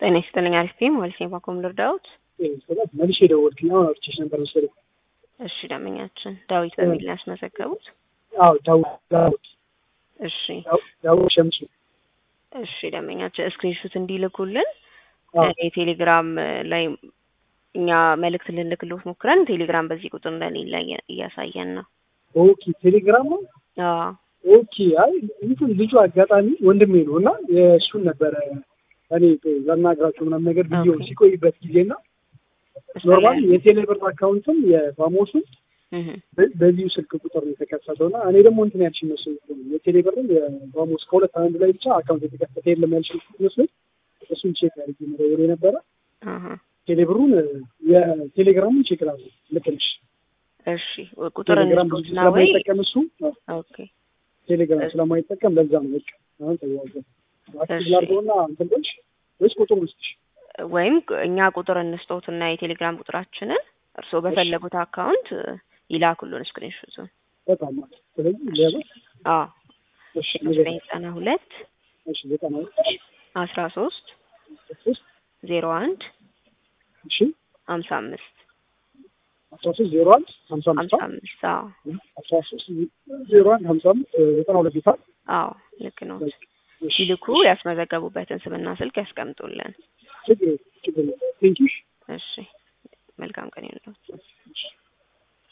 ጤና ይስጥልኝ። አሪፍ ቴም ማለት ነው። ባኮም ልርዳዎት? ስላት መልሼ ደወልኩኝ። አሁን አውርቼሽ ነበር መሰለኝ። እሺ ደንበኛችን ዳዊት በሚል ነው ያስመዘገቡት። አዎ ዳዊት ዳዊት እሺ ዳዊት ሸምሱ። እሺ ደንበኛችን ስክሪንሹት እንዲልኩልን አዎ የቴሌግራም ላይ እኛ መልእክት ልንልክልዎት ሞክረን ቴሌግራም በዚህ ቁጥር እንደሌለ እያ- እያሳየን ነው። ኦኬ ቴሌግራም ነው። አዎ ኦኬ አይ እንትን ልጁ አጋጣሚ ወንድሜ ነው እና የእሱን ነበረ እኔ ላናግራቸው ምናምን ነገር ብዬው ኦኬ። ሲቆይበት ጊዜና ኖርማሊ የቴሌብር አካውንትም የፋሞሱን እህ በ- በዚሁ ስልክ ቁጥር ነው የተከፈተው እና እኔ ደግሞ እንትን ያልሽ መስሎኝ እኮ ነው የቴሌብርም የፋሞስ ከሁለት አንዱ ላይ ብቻ አካውንት የተከፈተ የለም ያልሽ መስሎኝ እሱን ቼክ አድርጌ መደወል የነበረ አሃ ቴሌብሩን የቴሌግራሙን ቼክ ላሉ ልክ ነሽ። እሺ ቁጥር ቴሌግራም ብዙ እንስጡትና ወይ ስለማይጠቀም እሱ አዎ፣ ኦኬ ቴሌግራም ስለማይጠቀም ለዛ ነው በቃ አሁን ተዋዘን አክቲቭ እሺ። ላድርገውና እንትን ልሽ ወይስ ቁጥር ውስጥሽ ወይም እኛ ቁጥር እንስጦትና የቴሌግራም ቁጥራችንን እርስዎ በፈለጉት አካውንት ይላኩልን ስክሪንሾቱን። በጣም ማለት ስለዚህ ለበስ አዎ እሺ ዘጠኝ ዘጠና ሁለት እሺ ዘጠና አስራ ሶስት ሶስት ዜሮ አንድ እሺ ሀምሳ አምስት አስራ ሶስት ዜሮ አንድ ሀምሳ አምስት ሀምሳ አምስት አዎ አስራ ሶስት ዜሮ አንድ ሀምሳ አምስት ዘጠና ሁለት ጌታ አዎ ልክ ነው። ሲልኩ ያስመዘገቡበትን ስምና ስልክ ያስቀምጡልን። ችግር ችግር ቴንኪሽ እሺ መልካም ቀን ይሁንልዎት።